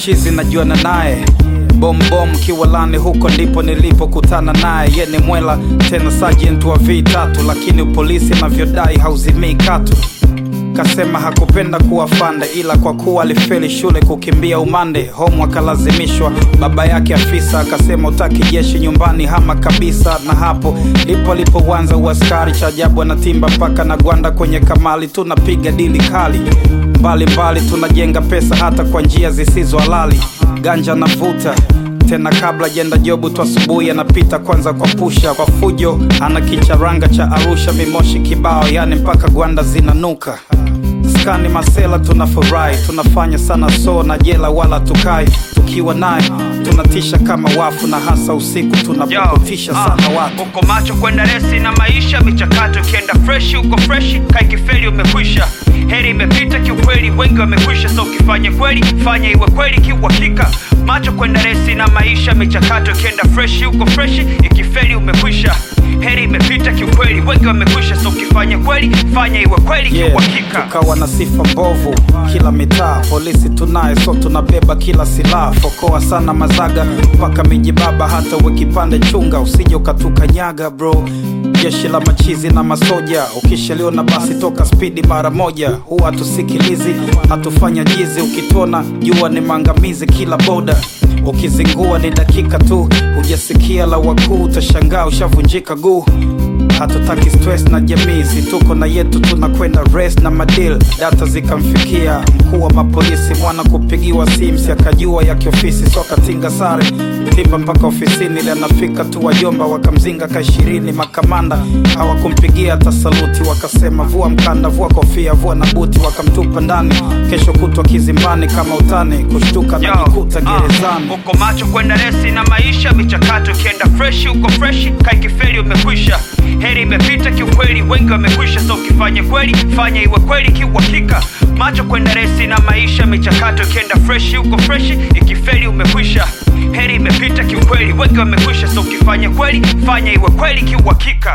chizi najuana naye bombom kiwalani huko ndipo nilipokutana naye ye ni mwela tena sergeant wa v3 lakini polisi anavyodai hauzimii katu kasema hakupenda kuwa fande ila kwa kuwa alifeli shule kukimbia umande home akalazimishwa baba yake afisa akasema utaki jeshi nyumbani hama kabisa na hapo ndipo alipoanza uaskari cha ajabu anatimba mpaka na gwanda kwenye kamali tunapiga dili kali mbalimbali mbali, tunajenga pesa hata kwa njia zisizo halali ganja navuta tena kabla jenda jobu tu asubuhi anapita kwanza kwa pusha kwa fujo ana kicharanga cha arusha mimoshi kibao yani mpaka gwanda zinanuka skani masela tunafurahi tunafanya sana so na jela wala tukai tukiwa naye tunatisha kama wafu na hasa usiku tunapotisha sana watu uko macho kwenda resi na maisha michakato ikienda freshi uko freshi kaikifeli umekwisha heri imepita kiukweli wengi wamekwisha so ukifanya kweli fanya iwe kweli kiuhakika macho kwenda resi na maisha michakato ikienda freshi uko freshi ikifeli umekwisha heri imepita kiukweli wengi wamekwisha so ukifanya kweli fanya iwe kweli Yeah, kiuhakika tukawa na sifa mbovu kila mitaa polisi tunaye so tunabeba kila silaha fokoa sana mazaga mpaka miji baba hata uwe kipande chunga usije ukatukanyaga bro jeshi la machizi na masoja ukishaliona basi toka spidi mara moja huwa hatusikilizi hatufanya jizi ukituona jua ni maangamizi kila boda ukizingua ni dakika tu hujasikia la wakuu utashangaa ushavunjika guu hatutaki stress na jamii si tuko na yetu tunakwenda res na madil data zikamfikia mkuu wa mapolisi mwana kupigiwa simsi akajua ya kiofisi so akatinga sare timba mpaka ofisini ili anafika tu wajomba wakamzinga ka ishirini makamanda hawakumpigia hata saluti wakasema vua mkanda vua kofia vua na buti wakamtupa ndani kesho kutwa kizimbani kama utani kushtuka Yo, najikuta ah, gerezani uko macho kwenda resi na maisha michakato ikienda freshi uko freshi kaikifeli umekwisha heri imepita kiukweli wengi wamekwisha so ukifanya kweli fanya iwe kweli kiuhakika macho kwenda resi na maisha michakato ikienda freshi uko freshi ikifeli umekwisha heri imepita kiukweli wengi wamekwisha so ukifanya kweli fanya iwe kweli kiuhakika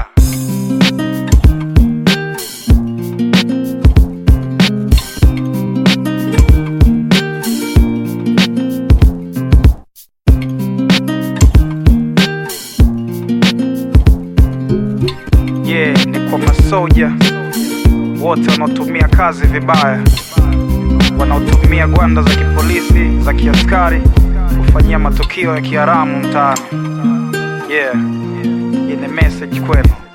yeah, ni kwa masoja wote wanaotumia kazi vibaya, wanaotumia gwanda za kipolisi za kiaskari kufanyia matukio ya kiharamu mtaani. Yeah, hii ni message kwenu.